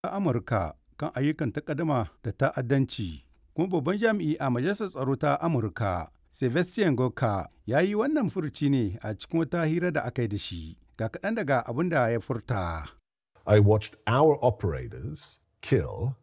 Amurka kan ayyukan takaddama da ta'addanci kuma babban jami'i a Majalisar Tsaro ta Amurka Sebastian Gorka ya yi wannan furuci ne a cikin wata hira da aka yi da shi ga kaɗan daga abin da ya furta. I watched our operators kill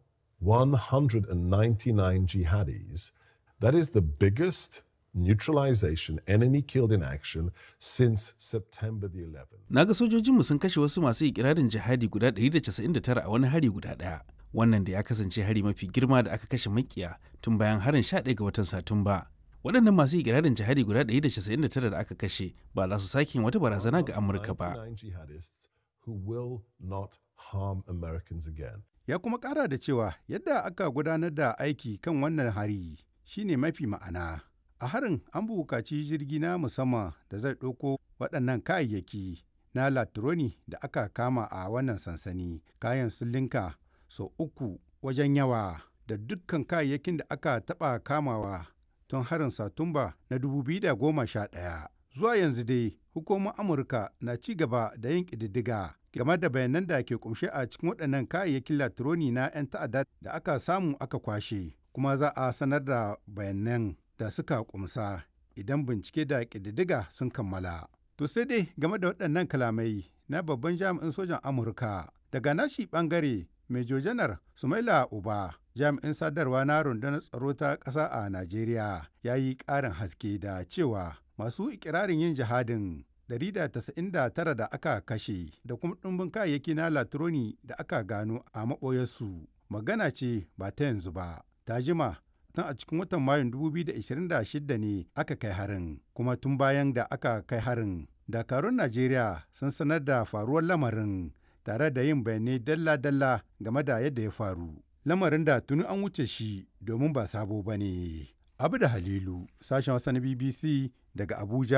199 jihadis. That is the biggest neutralization enemy killed in action since September the 11th. Na ga sojojinmu sun kashe wasu masu ikirarin jihadi guda 199 a wani hari guda ɗaya. Wannan da ya kasance hari mafi girma da aka kashe makiya tun bayan harin 11 ga watan Satumba. Waɗannan masu ikirarin jihadi guda 199 da aka kashe ba za su sake yin wata barazana ga Amurka ba. 99 jihadists who will not harm Americans again. Ya kuma ƙara da cewa yadda aka gudanar da aiki kan wannan hari shine mafi ma'ana. A harin an buƙaci jirgi na musamman da zai ɗauko waɗannan kayayyaki na latroni da aka kama a wannan sansani. Kayan sun linka sau uku wajen yawa da dukkan kayayyakin da aka taɓa kamawa tun harin Satumba na 2011. Zuwa yanzu dai hukumar Amurka na ci gaba da yin ƙididdiga game da bayanan da ke kumshe a cikin waɗannan kayayyakin latroni na 'yan ta'adda da aka samu aka kwashe kuma za a sanar da bayanan da suka kumsa idan bincike da ƙididdiga sun kammala. To sai dai game da waɗannan kalamai na babban jami'in sojan Amurka daga nashi ɓangare Major Janar Sumaila Uba jami'in sadarwa na rundunar tsaro ta ƙasa a Najeriya ya yi ƙarin haske da cewa masu ikirarin yin jihadin 199 da aka kashe da kuma ɗumbin kayayyaki na latroni da aka gano a maɓoyarsu magana ce ba ta yanzu ba ta jima tun a cikin watan mayun 2026 ne aka kai harin kuma tun bayan da aka kai harin dakarun najeriya sun sanar da faruwar lamarin tare da yin bayanai dalla-dalla game da yadda ya faru lamarin da tuni an wuce shi domin ba sabo ba ne abu da halilu sashen wasa na bbc daga abuja